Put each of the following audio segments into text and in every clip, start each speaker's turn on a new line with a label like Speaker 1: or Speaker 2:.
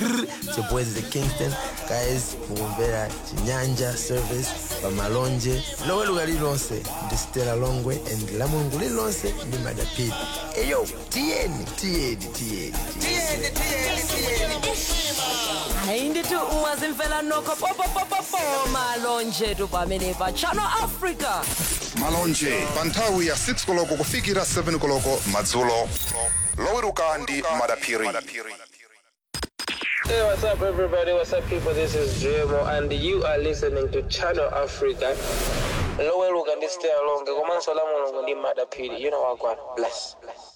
Speaker 1: chepwezi the kingston guys mukumvera chinyanja service pamalonje loweruka lililonse ndi stela longwe and la mulungu lililonse ndi madapiri eyo tiyeni tiyeni tiyeni
Speaker 2: hayi ndithi ungazimfela nokho popopopopo malonje tu pamene pa channel africa
Speaker 3: malonje pa nthawi ya 6 koloko kufikira 7 koloko madzulo loweruka ndi madaphiri
Speaker 4: Hey, what's up, everybody? What's up, people? This is Jemo, and you are listening to Channel Africa. Lowe look and stay along. Komanso la mulungu ndi madapiri. You know what, God. Bless. Bless.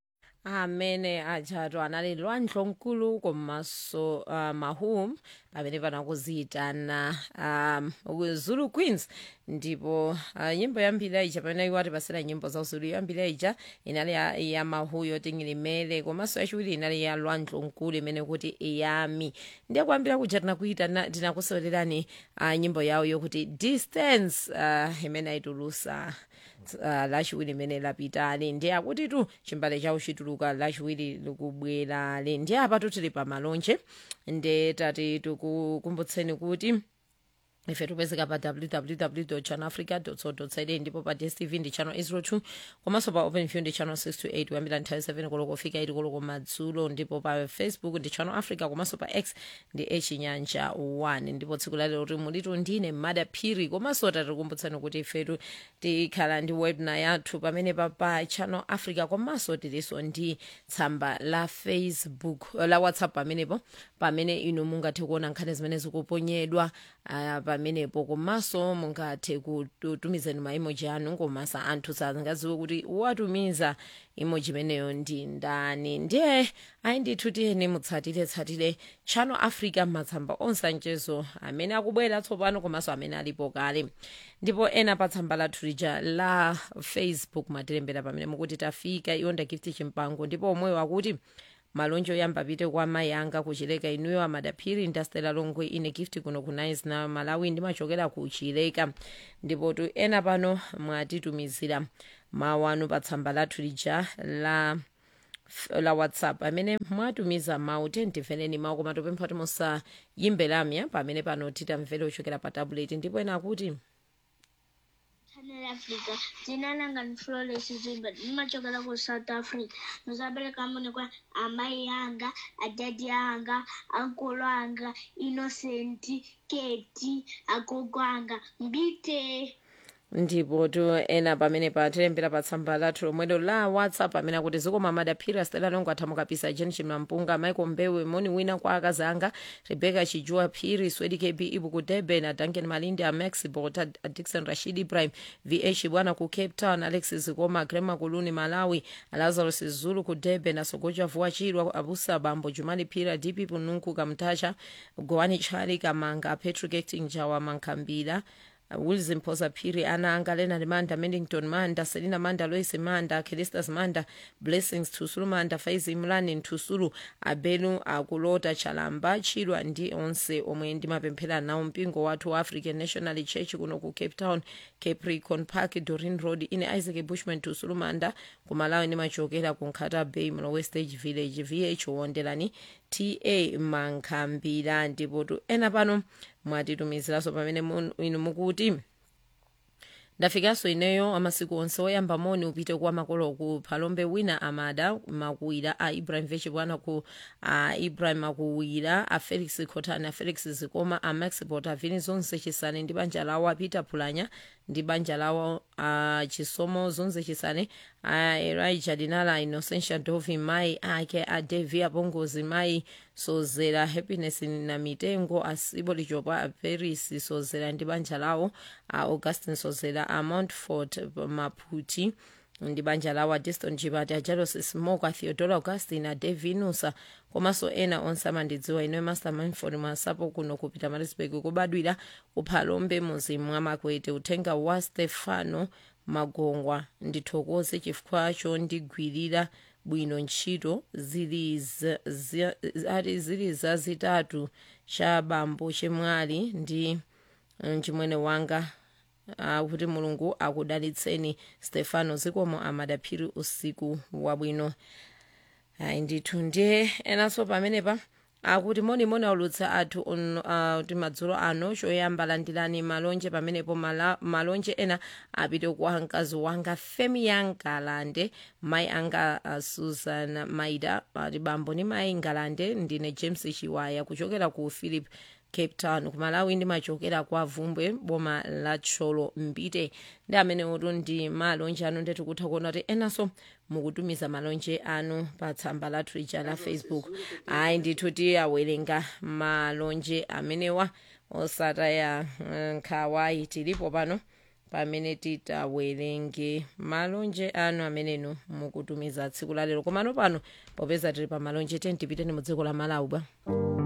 Speaker 2: amene ajatu anali lwandlonkulu komanso uh, mahum pamene panakuziyitana um, zulu queens ndipo uh, nyimbo yambiri ija pamene iwati pasira nyimbo za uzulu yambiri ija inali ya, ya mahu yotingilimele komanso yachiwiri inali ya lwandlonkulu imene kuti iyami ndiye kuyambira kuja tinakuita tinakusolerani uh, nyimbo yawo yokuti distance uh, imene ayitulusa uh, lachiwiri limene lapitali ndiye akuti tu chimbale chawo chituluka lachiwiri likubwerale ndiye apatu tili pamalonje ndiye tati tikukumbutseni kuti ife tipezeka pa www channelafrica co za ndipo pa dstv ndi channel 02 komanso pa openview ndi channel 628 kuyambira nthawi 7 koloko kufika 8 koloko madzulo ndipo pa facebook ndi channel africa komanso pa x ndi echinyanja 1 ndipo tsiku lalero kuti mulitu ndine madaphiri komanso tatikumbutsani kuti ifetu tikhala ndi webna yathu pamene pa pa channel africa komanso tilinso ndi tsamba la facebook la whatsapp pamenepo pamene inu mungathe kuona nkhani zimene zikuponyedwa uh, pamenepo komanso mungathe kutumizani maimoji anu komanso anthu sangaziwe kuti watumiza imoji imeneyo ndi ndani ndiye ayi ndithu tiyeni mutsatire tsatire channel africa matsamba onse anchezo amene akubwera tsopano komanso amene alipo kale ndipo ena pa tsamba lathu lija la facebook matilembera pamene mukuti tafika iwo ndagift chimpango ndipo omweyo akuti malonje oyamba apite kwa mayi anga kuchileka inuyo amadaphiri ndastela longwe ine gift kuno ku nice na malawi ndimachokera ku chileka ndipo tu ena pano mwatitumizira mawu anu pa tsamba lathu lija la la whatsapp amene mwatumiza mawu tentimvereni mawu koma topempha kuti musayimbe lamya pamene pano titamvere ochokera pa tablet ndipo ena akuti
Speaker 5: Channel Africa. Jina langa ni Flores Zimba. Nimachokera ku South Africa. Nizabeleka mune kwa amai yanga, adadi yanga, ankolo anga, Innocent, Keti, agogo anga. Mbite.
Speaker 2: ndipo tu ena pamene patilembera pa tsamba lathu lomwelo la whatsapp amene akuti zikoma madaphiri stela longo athamu kapisa jen chimampunga michael mbewe moni wina kwa akazi anga rebecca chijua phiri swedi kb ibu ku durban adanken malindi amax bota dixon rashid ibrahim vh bwana ku cape town alexis zikoma grema kuluni malawi lazarus zulu ku durban asogoja vuwa chirwa abusa bambo jumali phira dp pununku kamtacha goani chali kamanga patrick acting jawa mankhambira wilson phosa phiri ana anga lenard manda mendington manda selina manda lois manda kelistas manda blessings thusulu manda faizi mlani nthusulu abelu akulota chalamba chilwa ndi onse omwe ndimapemphera nawo mpingo wathu wa african national church kuno ku cape town capricorn park dorin road ine isaac bushman thusulu manda kumalawi ndimachokera ku nkhata bay mlowe stage village vh wonderani ta mankhambira ndipo tu ena pano mwatitumiziranso pamene mun- inu mukuti ndafikanso ineyo amasiku onse oyamba moni upite kwa makolo ku phalombe wina amada makuwira a ibrahim vechi bwana ku a ibrahim makuwira a felix khotani a felix zikoma a max bota vini zonse chisane ndi banja lawo a peter phulanya ndi banja lawo a chisomo zonse chisane a elijah dinala innocentia dovi mai ake a devi apongozi mai sozera happiness na mitengo asibo lichopa a paris sozera ndi banja lawo a augustin sozera a montfort maphuti ndi banja lawo a diston chipati a jalos smoke a theodora augustin a devinusa komanso ena onse amandidziwa inoyo master manford masapo kuno kupita marisburg kubadwira kuphalombe muzimu mwa makwete uthenga wa stefano magongwa ndithokoze chifukwa chondigwirira bwino ntchito zili za- za- ati zili zazitatu cha bambo chemwali ndi mchimwene wanga uh, kuti mulungu akudalitseni stefano zikomo amadaphiri usiku wabwino ayi ndithu ndiye enanso pamenepa akuti monimoni aulutsa athu on, uh, kuti madzulo ano choyamba landirani malonje pamenepo mala, malonje ena apite kwa mkazi wanga femi yangalande mayi anga uh, susan maida ati bambo ni mayi ngalande ndine james chiwaya kuchokera ku philip cape town kumalawi ndimachokera kwa vumbwe boma la tcholo mbite ndi amene utu ndi malonje anu ndetu kutha kuona kuti enanso mukutumiza malonje anu pa tsamba lathu lija la facebook ayi ndithu tiyawerenga malonje amenewa osataya nkhawayi tilipo pano pamene titawerenge malonje anu amenenu mukutumiza tsiku lalero komano pano popeza tili pa malonje tiyeni tipiteni mu dziko la malawi bwa